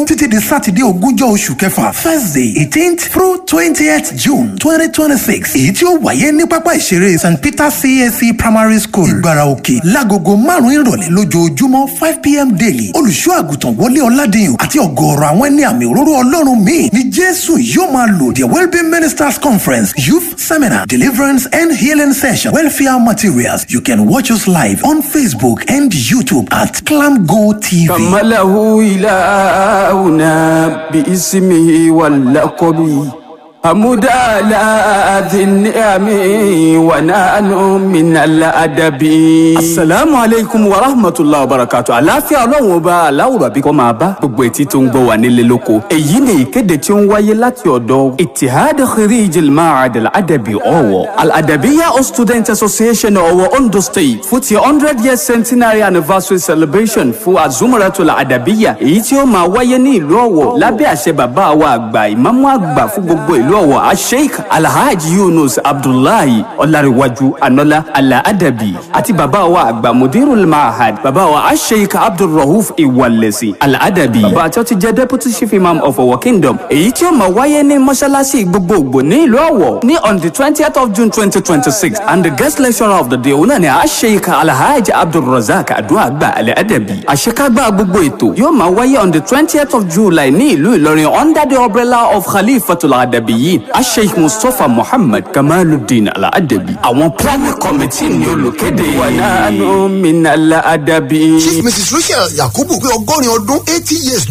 kẹẹ̀ẹ́dógún títí di sátidé ogúnjọ́ oṣù kẹfà thursday eighteenth through twentieth june twenty twenty six èyí tí ó wáyé ní pápá ìṣeré st peter cac primary school ìgbára òkè lágogo márùn-ún ìrọ̀lẹ́ lójoojúmọ́ five pm daily olùṣọ́ àgùntàn wọlé ọ̀làdìyàn àti ọ̀gọ̀ọ̀rọ̀ àwọn ẹni àmì òróró ọlọ́run míì ní jésù yóò máa lò the wellbeing ministers conference youth seminar deliverance and healing session welfare materials you can watch us live on facebook and youtube at clamgo tv. كمله إلهنا باسمه واللقب حمد على ذي النعم ونحن من الأدب السلام عليكم ورحمة الله وبركاته àlàáfíà ọlọ́run ọba aláwùrọ̀ àbíkọ́ máa bá gbogbo etí tó ń gbọ́ wà nílé lóko èyí ni ìkéde tí ó ń wáyé láti ọ̀dọ̀ itihad khirij al-ma'ad al-adabi ọ̀wọ̀ al-adabiya of student association ọ̀wọ̀ ondo state fún ti hundred year centenary anniversary celebration fún azumaratul adabiya èyí tí ó máa wáyé ní ìlú ọ̀wọ̀ lábẹ́ àṣẹ bàbá wa àgbà ìmáàmù àgbà fún gbogbo ìlú ọ̀wọ̀ asheik alhaji yunus abdullahi ọ̀làríwájú anọ́lá alaadabi àti bàbá wa àgbà mudirul mahad bàbá wa asheik abdulrahuf iwalesi alaadabi bàbá tí ó ti jẹ́ deputy chief imam of ọ̀wọ̀ kingdom èyí tí ó máa wáyé ní mọ́ṣáláṣí gbogbogbò ní ìlú ọ̀wọ̀ ní on the twentieth of june twenty twenty six and the guest lecturer of the day òun náà ni asheik alhaji abdulrazak aduagba alaadabi àṣekágbá gbogbo ètò yóò máa wáyé on the twentieth of july ní ìlú ìlọrin under the umbrella of khalifatul adabiyin asheik mustapha muhammad kamaluddin alaadabi àwọn planning committee ní olùkéde wànánú min alaadabi. chief mrs rachel yakubu pé ọgọ́rin ọdún eighty years